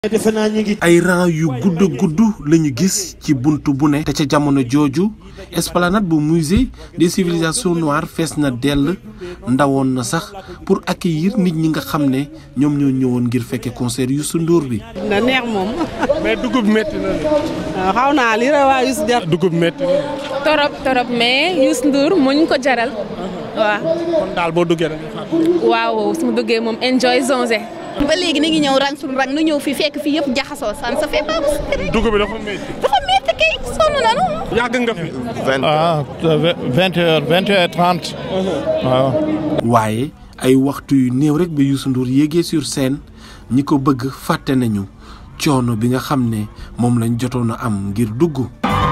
defe naa ñu ngi ay rang yu gudd gudd lañu gis ci bunt bu ne te ca jamono jooju esplanade bu musée des civilisations noires fees na dell ndawoon na sax pour accueillir nit ñi nga xam ne ñoom ñoo ñëwoon ngir fekke concert Youssou Ndour bi na neex moom mais dugub métti na waaw xaw naa li ra waa Youssou jar dugub métti na torop torop mais Youssou Ndour moo ñu ko jaral waaw kon daal boo duggee da nga fàtte. waaw su ma duggee moom enjoy zonze ba léegi ni ngi ñëw rang suñu rang nu ñëw fii fekk fii yëpp jaxasoo san sa fait pas dugub bi dafa métti. dafa métti kay sonn nanu yàgg nga fi. ah vingt heures vingt heures trente waaw. waaye ay waxtu yu néew rek ba Youssou Ndour yéegee sur scène ñi ko bëgg fàtte nañu coono bi nga xam ne moom lañ jotoon a am ngir dugg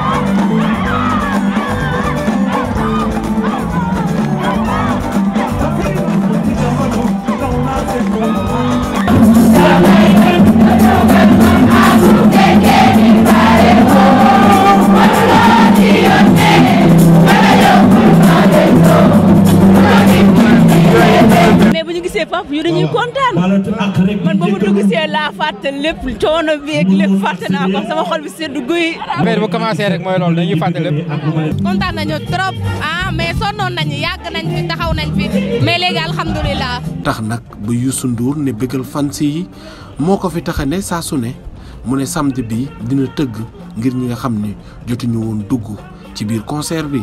mais bu ñu gisee papa yu dañuy kontaan man ba mu dugg see laa fàtte lépp coono beeg lépp fàtte naa ko sama xol bi seddu guy. affaire bu commencé rek mooy loolu dañuy fàtte lépp. kontaan nañu trop ah mais sonnoon nañu yàgg nañ fi taxaw nañ fi mais léegi alhamdulilah tax nag ba Youssou Ndour ne bëggal fans yi moo ko fi tax a ne saa su ne mu ne samedi bi dina tëgg ngir ñi nga xam ne jotuñu woon dugg ci biir concert bi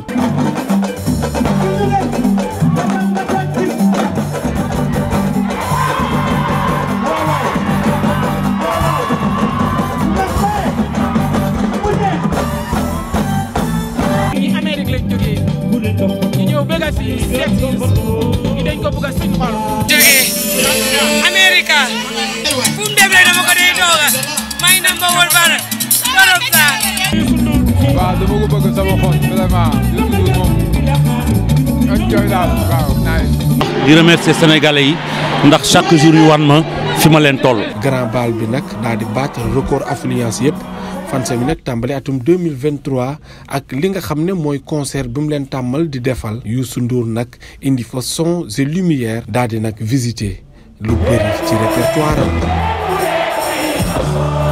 ñi Amérique lañ jógee ñu ñëw bëgg a si seet si ñu dañ ko bëgg a suñu xol. jógee America fu mu dem rek dama ko day tooga may number one fan torop saa waaw dama ko bëgg sama xol vraiment Youssou Ndour moom enjoy daal waaw nice. di remercier sénégalais yi ndax chaque jour ñu wan ma fi ma leen toll. grand bal bi nag daal di battre record affluence yëpp fanse bi nag tàmbali atum 2023 ak li nga xam ne mooy concert bi mu leen tàmmal di defal Youssou Ndour nag indi fa sons et lumière daal di nag visiter lu bëri ci répertoire am